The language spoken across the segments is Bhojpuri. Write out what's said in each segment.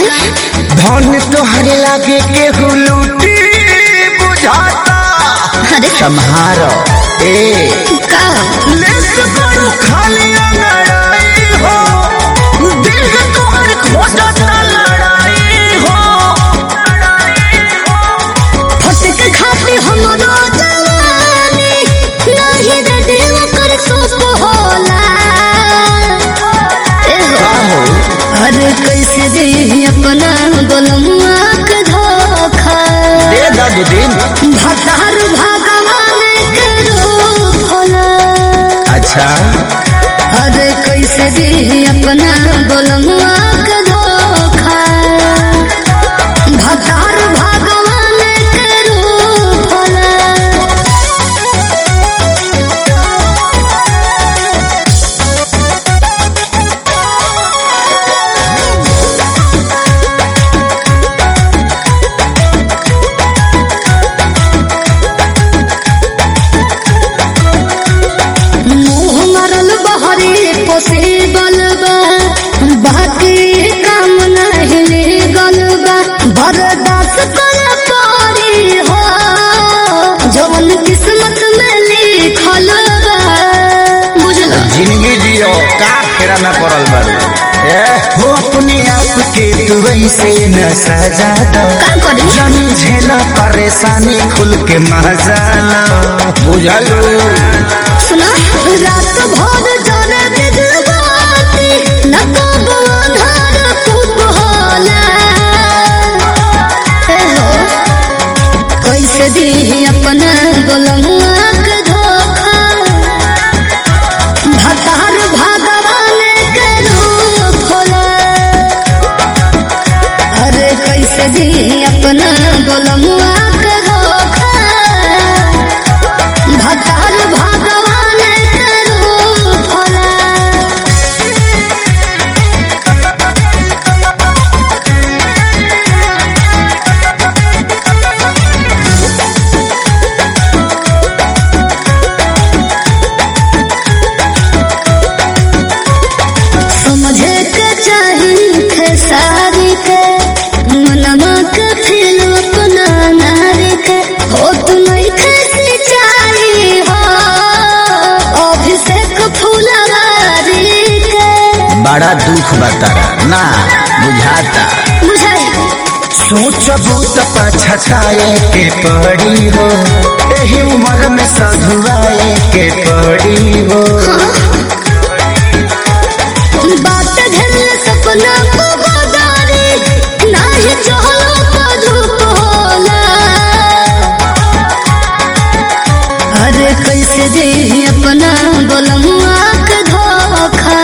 धन तोहरे लागे केहू लूटी बुझाता अरे सम्हारो ए का लेस करू खाली लड़ाई हो दिल है तोहर खोजता लड़ाई हो फटक खाते हमरो जवानी नाही रे देव कर सोप होला ए हो। हो अरे कैसे दे अपना गोलमुआ के धोखा दे दादू दिन भतार भगवान के रूप होला अच्छा अरे कैसे दे अपना गोलमुआ के धोखा भतार भगवान के रूप होला मुँह मरल बहरे पोसे बलबा बाकी काम नहीं लेगल बा बर्दाश्त कर पारी हो जवन किस्मत में लिखल बा बुझल जिंदगी जियो का फेरा न पड़ल बारू ए हो अपने आप के तू वैसे न सजा दो का करी जनी झेला परेशानी खुल के मजा लो बुझलू सुना रात भर जाने बिजबाती न कब अंधार खूब होला हे हो कैसे दी अपना गोलमुआ के धोखा भतार भगवान के रूप होला अरे कैसे दी अपना गोलमुआ के धोखा भतार भगवान के रूप होला समझे के चाही थे सारी के मनवा के फिर अपना नारी के हो तू नहीं खेती चाही हो अभिषेक फुलवारी के बड़ा दुख बतारा ना बुझाता बुझाई सोचबू त पछताए के पड़ी हो एही उम्र में सधुआए के पड़ी हो बात घेर सपना को बदारी नाही चहलो तो धूप होला अरे कैसे दे अपना गोलमुआ के धोखा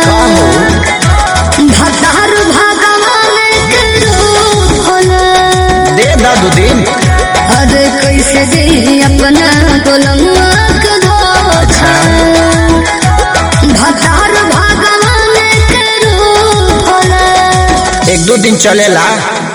भतार भगवान के रूप होला दे दादू दिन अरे कैसे दे अपना गोलमुआ के धोखा भतार भगवान के रूप होला एक दो दिन चलेला